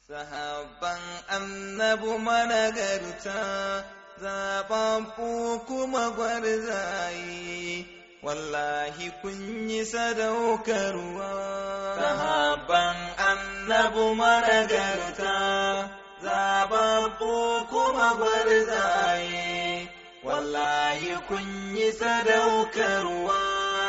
sahabban annabu managarta zaɓaɓɓu kuma gwarzaye wallahi kun yi sadaukarwa sahabban annabu managarta zaɓaɓɓu kuma gwarzaye wallahi kun yi sadaukarwa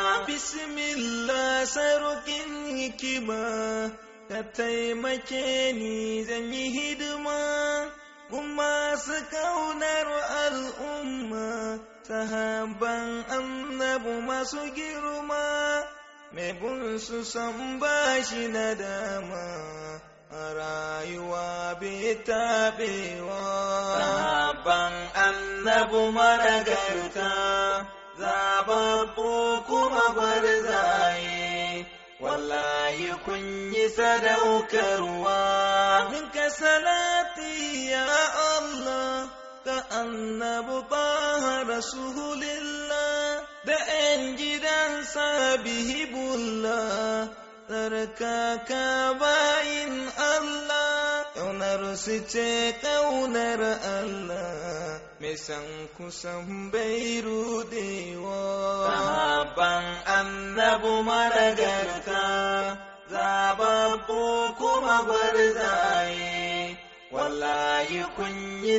bismillah sarukin hikima ka taimake ni zan yi hidima kuma su kaunar al'umma sahaban annabu masu girma mai bin su san bashi na dama a rayuwa bai taɓewa sahaban annabu maragarta zababbu kuma gwarzaye wallahi kun yi sadaukarwa minka salati ya Allah ka annabu taha rasulillah da ‘yan gidansa bihibullah tsarkaka bayin Allah ƙaunar su ce ƙaunar Allah mai san kusan bai rudewa sahaban annabu maragarta zababbu kuma gwarzaye wallahi kun yi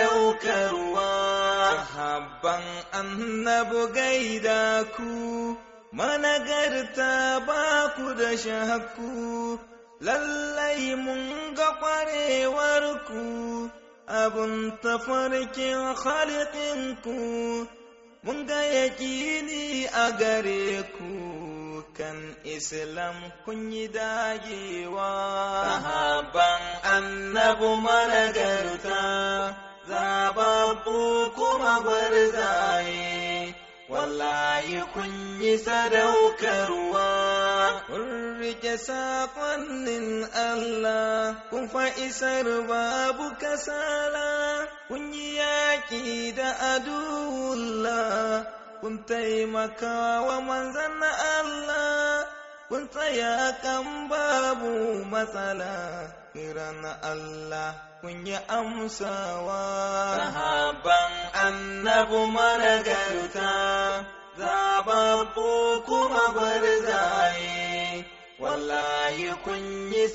sadaukarwa sahabban annabu gaida ku managarta ba ku da shakku lallai mun ga ƙwarewar ku abun tafarkin ku mun ga yaƙini a gare ku kan islam kun yi dagewa sahaban annabu managarta zababbu kuma gwarzaye wallahi kun yi sadaukarwa kun rike saƙonnin Allah kun fa'isar babu kasala kun yi yaƙi da aduwullah kun taimaka wa manzan Allah kun tsaya kan babu matsala kiran Allah kun yi amsawa sahaban annabu managarta zababbu kuma gwarzaye wallahi kun yi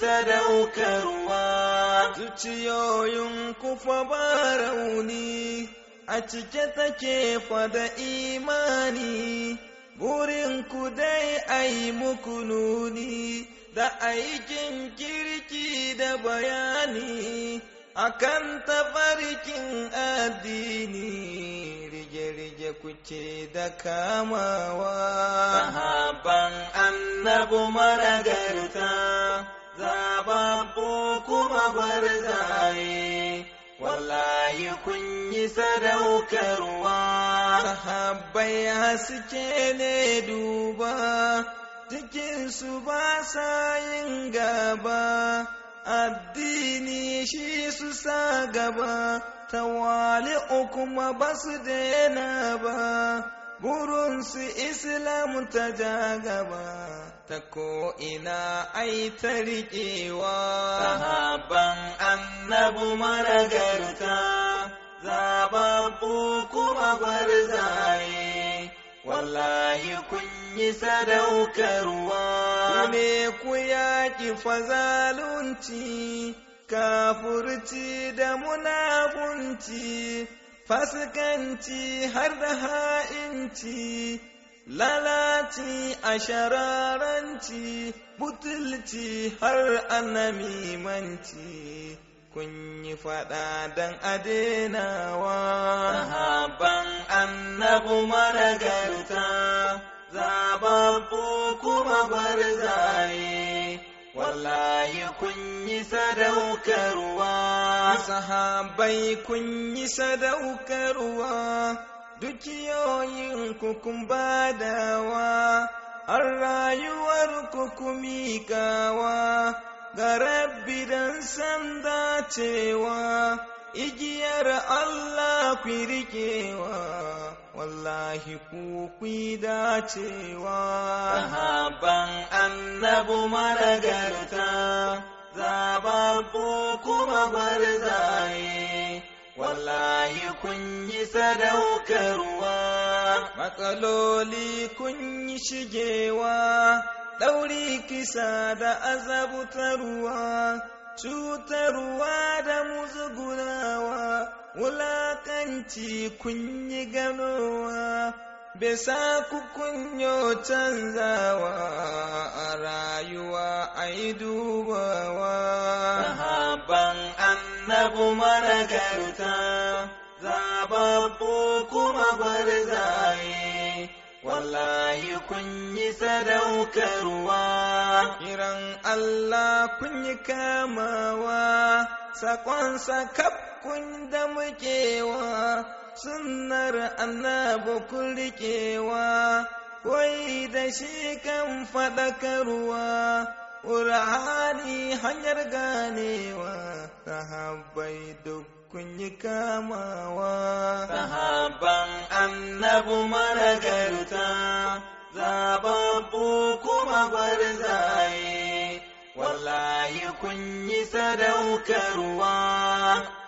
sadaukarwa zuciyoyin kufa ba rauni a cike take fada imani burin ku dai ai muku nuni da aikin kirki da bayani akan tafarkin addini rige-rige kuke da kamawa sahaban annabu maragarta zababbu kuma gwarzaye wallahi kun yi sadaukarwa sahabbai haske ne duba cikinsu ba sa yin gaba addini shi su sa gaba tawali'u kuma ba su daina ba burinsu islam ta ja gaba ta ko'ina ai ta riƙewa sahaban annabu maragarta zababbu kuma gwarzaye wallahi kun yi sadaukarwa ne ku yaƙi fazalunci kafurci da munafunci fasikanci har da ha'inci lalaci a shararanci butulci har annamimanci kun yi faɗa don adenawa sahaban annabu maragarta zababbu kuma gwarzaye wallahi kun yi sadaukarwa sahabai kun yi sadaukarwa dukiyoyin kun badawa har rayuwar ku miƙawa ga rabbi don san dacewa igiyar Allah ku riƙewa wallahi ku ku dacewa sahaban annabu maragarta zababbu kuma barzaye wallahi kun yi sadaukarwa matsaloli kun yi shigewa ɗauri kisa da azabtarwa cutarwa da muzgunawa wulakanci kun yi ganowa bisa ku kunyo canzawa a rayuwa a yi dubawa sahabban annabu managarta zababbu kuma barzaye wallahi kun yi sadaukarwa kiran Allah kun yi kamawa sakonsa kaf kun da mukewa sunnar annabi kun riƙewa koyi da shi kan faɗakarwa ƙur'ani hanyar ganewa sahabbai duk kun yi kamawa sahabban annabu managarta zababbu kuma barzaye wallahi kun yi sadaukarwa